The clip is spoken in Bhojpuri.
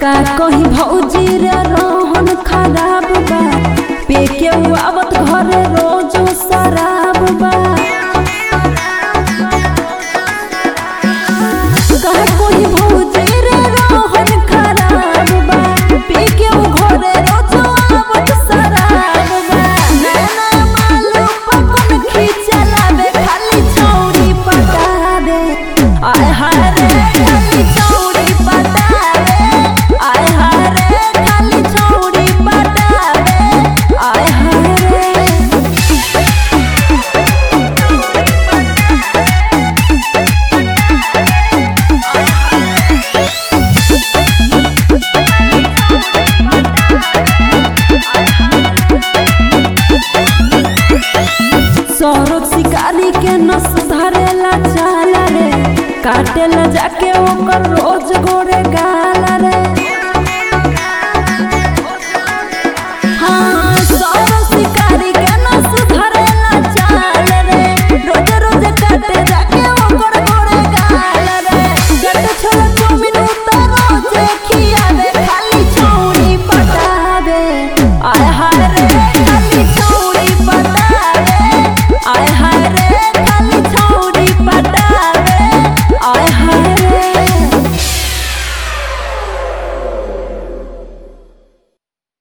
का कहीं भौजी रे रोहन खराब बा पे के उ आवत घरे रोज शराब बा का कोई भौजी रे रोहन खराब बा पे के उ घरे रोज आवत शराब बा नैना मालू पकन खींचलावे खाली चौड़ी पटावे आय हाय रे खाली चौड़ी पटावे आय हाय रे खाली चौड़ी पटावे आय हाय रे सौरभ शिकारी के नस धरेला चाला रे काटेला जाके ओकर रोज गोरे गा